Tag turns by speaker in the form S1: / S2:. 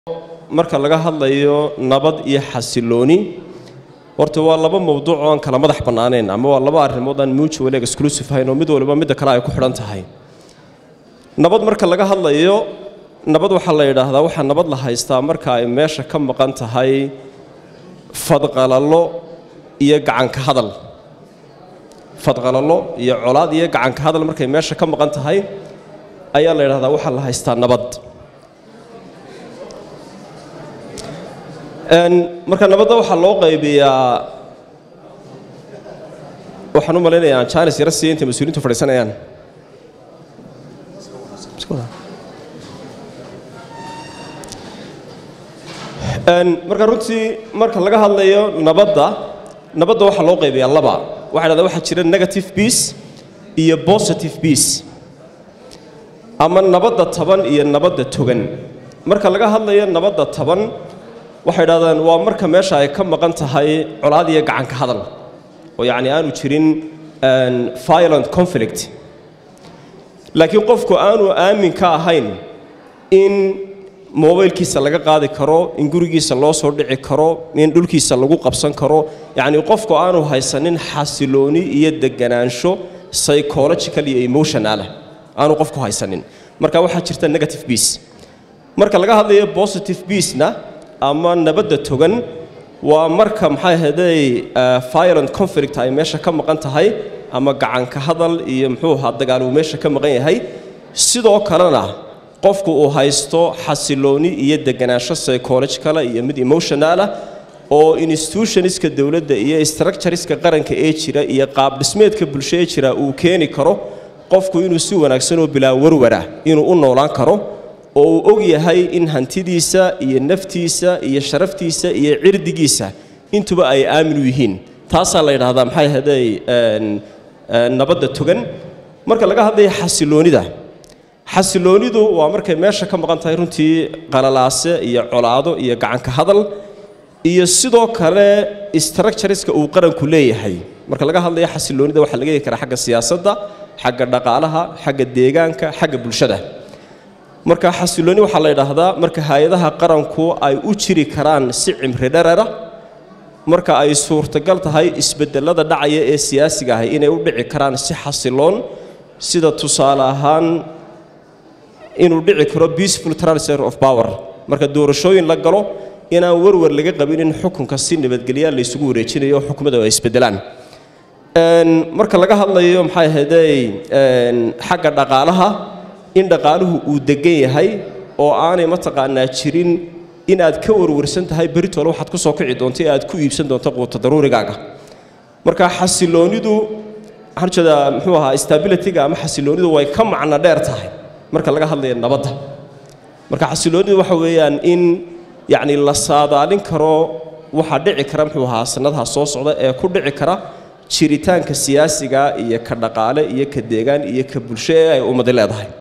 S1: marka laga hadlayo nabad iyo xasilooni horta waa laba mowduuc oo aan kala madax bannaanayn ama waa laba arrimood aan mutual exclusive ahayn oo mid waliba midda kale ay ku xidhan tahay nabad marka laga hadlayo nabad waxaa la yidhaahdaa waxaa nabad la haystaa marka ay meesha ka maqan tahay fadqalallo iyo gacanka hadal fadqalallo iyo colaad iyo gacanka hadal markay meesha ka maqan tahay ayaa la yidhahdaa waxaa la haystaa nabad marka nabadda waxaa loo qaybiyaa waxaan u malaynayaa jaanis yara siiya intay mas-uuliintu fadhiisanayaan marka runtii marka laga hadlayo nabadda nabadda waxaa loo qaybiyaa laba waxa dhahdaa waxaa jira negative peace iyo positive peace ama nabadda taban iyo nabadda togan marka laga hadlayo nabadda taban waxay dhahdaan waa marka meesha ay ka maqan tahay colaad iyo gacanka hadal oo yacni aanu jirin violent conflict laakiin qofku aanu aamin ka ahayn in mobaylkiisa laga qaadi karo in gurigiisa loo soo dhici karo in dhulkiisa lagu qabsan karo yacni qofku aanu haysanin xasilooni iyo deganaansho psychological iyo emotionalah aanu qofku haysanin marka waxaa jirta negative peace marka laga hadlayo positive peacena ama nabadda togan waa marka maxay ahaydey violent conflict ay meesha ka maqan tahay ama gacanka hadal iyo muxuu ahaa dagaal uu meesha ka maqan yahay sidoo kalena qofku uu haysto xasilooni iyo deganaansho psychologicala iyo mid emotionalah oo institutionska dowladda iyo structureska qaranka ee jira iyo qaab dhismeedka bulsho ee jira uu keeni karo qofku inuu si wanaagsan oo bilaa warwara inuu u noolaan karo oo uu og yahay in hantidiisa iyo naftiisa iyo sharaftiisa iyo cirdigiisa intuba ay aamin u yihiin taasaa la yidhaahdaa maxay ahaday nabadda togan marka laga hadlaya xasiloonida xasiloonidu waa markay meesha ka maqan tahay runtii qalalaase iyo colaado iyo gacanka hadal iyo sidoo kale structureska uu qaranku leeyahay marka laga hadlaya xasiloonida waxaa laga heli karaa xagga siyaasadda xagga dhaqaalaha xagga deegaanka xagga bulshada marka xasilooni waxaa la yidhaahdaa marka hay-adaha qaranku ay u jiri karaan si cimri dherera marka ay suurtagal tahay isbedelada dhacaya ee siyaasiga ahay inay u dhici karaan si xasiloon sida tusaale ahaan inuu dhici karo peaceful transfer of power marka doorashooyin la galo inaan warwar laga qabin in xukunka si nabadgelyaa laysugu wareejinayo oo xukumada ay isbedelaan marka laga hadlayo maxay ahaydey xagga dhaqaalaha in dhaqaaluhu uu degan yahay oo aanay mataqaanaa jirin in aad ka warwarsan tahay beritole waxaad ku soo kici doonto ee aad ku iibsan doonto quuta daruurigaaga marka xasiloonidu waxaan ujeedaa muxuu ahaa stabilityga ama xasiloonidu way ka macno dheer tahay marka laga hadlayo nabadda marka xasiloonidu waxa weeyaan in yacni la saadaalin karo waxaa dhici kara muxuu ahaa sanadaha soo socda ee ku dhici kara jiritaanka siyaasiga iyo ka dhaqaale iyo ka deegaan iyo ka bulsho ee ay ummadi leedahay